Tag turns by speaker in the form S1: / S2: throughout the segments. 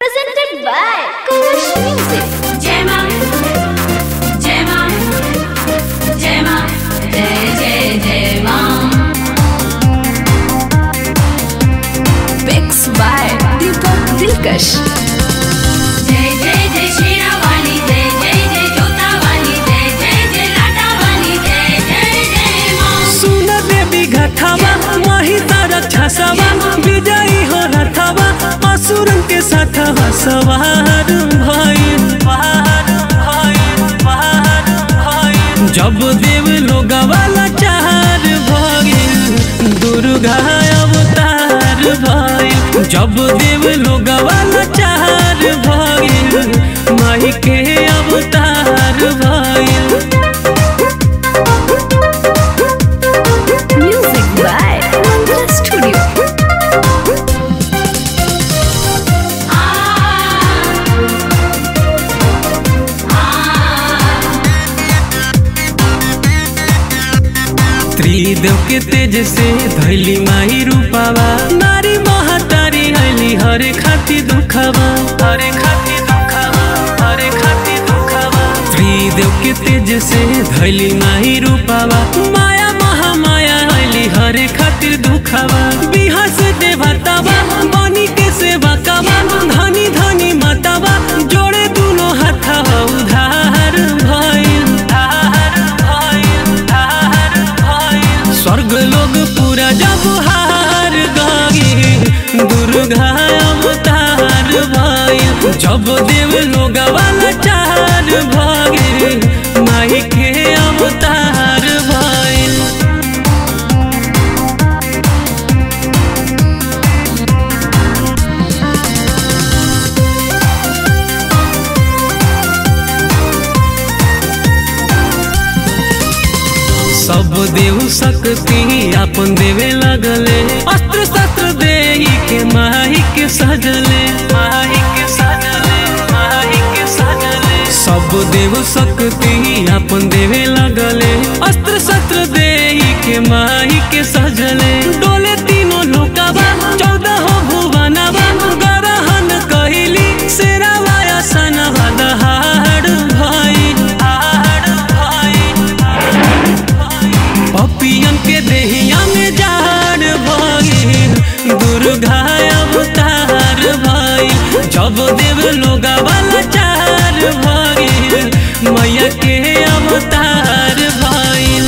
S1: presented by Kush Music.
S2: Gemma, Gemma, Gemma, Jai Jai Gemma.
S1: Mixed by Deepak Dilkash.
S2: जय जय जय शेरा वाली जय जय जय जोता वाली जय जय जय लाटा वाली जय जय जय माँ
S3: सुन देवी घटावा माही तारा छासावा विजयी हो रथावा असुरन के साथ सवार भइल पार भइल पार भइल जब देव लोगवाला चार भइल दुर्गा अवतार भइल जब देव लोगवाला चार भइल माही के अवतार भइल
S1: Music by Mantra Studio.
S3: त्रिदेव के तेज से धैली माही रूपावा नारी महातारी हली हरे खाती दुखावा हरे खाती दुखावा हरे खाती दुखावा त्रिदेव के तेज से धैली माही रूपावा माया महामाया हली हरे खातिर दुखावा बिहार से देवतावा बनी के सेवा कावा धनी धनी मातावा जोड़े दुनो हाथावा उधार भइल धार भइल धार भइल स्वर्ग लोग पूरा जब हार गए दुर्गा अवतार भइल जब देव लोग वाला चार भगे माई के अवतार भइल सब देव शक्ति अपन देवे लगले अस्त्र शस्त्र दे के माही के सजले माही के सजले माही के सजले सब देव शक्ति अपन देवे लगले अस्त्र शस्त्र दे के माही के सजले डोले तीनों लोकावा चौदह हो भुवनवा गरहन कहिली शेरावाया सनवा दहाड़ भइल हाड़ भइल पपियन के देहिया में जाड़ भइल दुर्गा अवतार भइल जब देव लोग वाला चार भइल मैया के अवतार भइल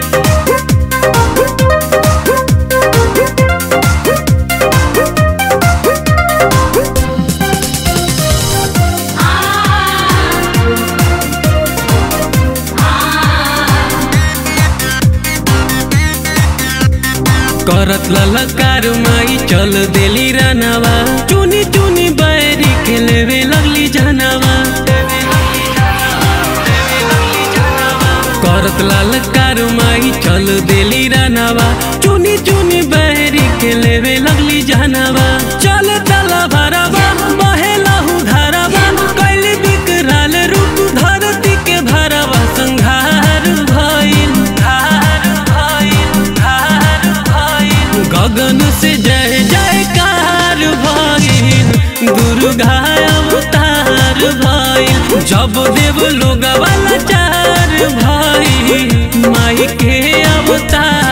S3: करत ललकार माई चल देली रनवा चुनी चुनी बैरी के लेवे लगली जनवा करत ललकार माई चल देली रनवा चुनी चुनी बैरी के लेवे लगली जनवा चल तला भरवा बहे लहू धरवा कैली बिकराल रूप धरती के भरवा संघार भइल धार भइल धार भइल गगन से जय जयकार भइल दुर्गा अवतार भइल जब देव लोग वाला चार भइल माई के अवतार